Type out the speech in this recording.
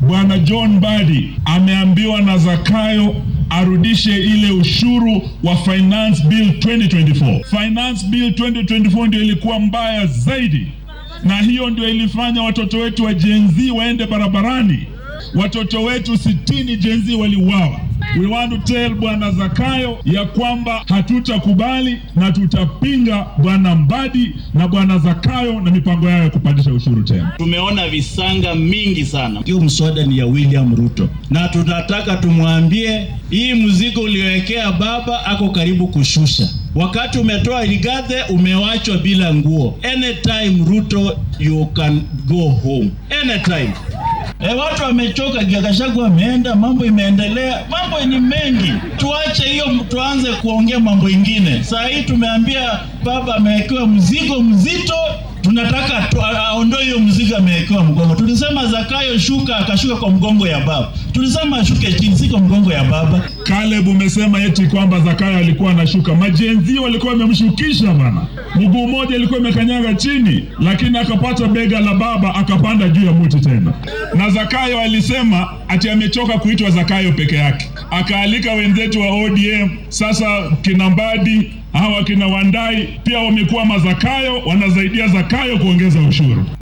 Bwana John Mbadi ameambiwa na Zakayo arudishe ile ushuru wa Finance Bill 2024. Finance Bill 2024 ndio ilikuwa mbaya zaidi, na hiyo ndio ilifanya watoto wetu wa Gen Z waende barabarani. Watoto wetu sitini Gen Z waliuawa. We want to tell Bwana Zakayo ya kwamba hatutakubali na tutapinga Bwana Mbadi na Bwana Zakayo na mipango yao ya kupandisha ushuru tena. Tumeona visanga mingi sana. Hiyo mswada ni ya William Ruto, na tunataka tumwambie hii mzigo uliowekea baba ako karibu kushusha. Wakati umetoa Rigathi, umewachwa bila nguo. Anytime Ruto, you can go home anytime. E, watu wamechoka. Gachagua ameenda, mambo imeendelea, mambo ni mengi. Tuache hiyo, tuanze kuongea mambo ingine. Saa hii tumeambia baba amewekewa mzigo mzito, tunataka tu, aondoe hiyo mzigo amewekewa mgongo. Tulisema Zakayo shuka, akashuka kwa mgongo ya baba. Tulisema ashuke chini, si kwa mgongo ya baba. Caleb umesema eti kwamba Zakayo alikuwa anashuka, majenzi walikuwa wamemshukisha bana, mguu mmoja ilikuwa imekanyaga chini, lakini akapata bega la baba akapanda juu ya muti tena. Na Zakayo alisema ati amechoka kuitwa Zakayo peke yake, akaalika wenzetu wa ODM. Sasa kina Mbadi hawa kina Wandai pia wamekuwa mazakayo, wanasaidia Zakayo kuongeza ushuru.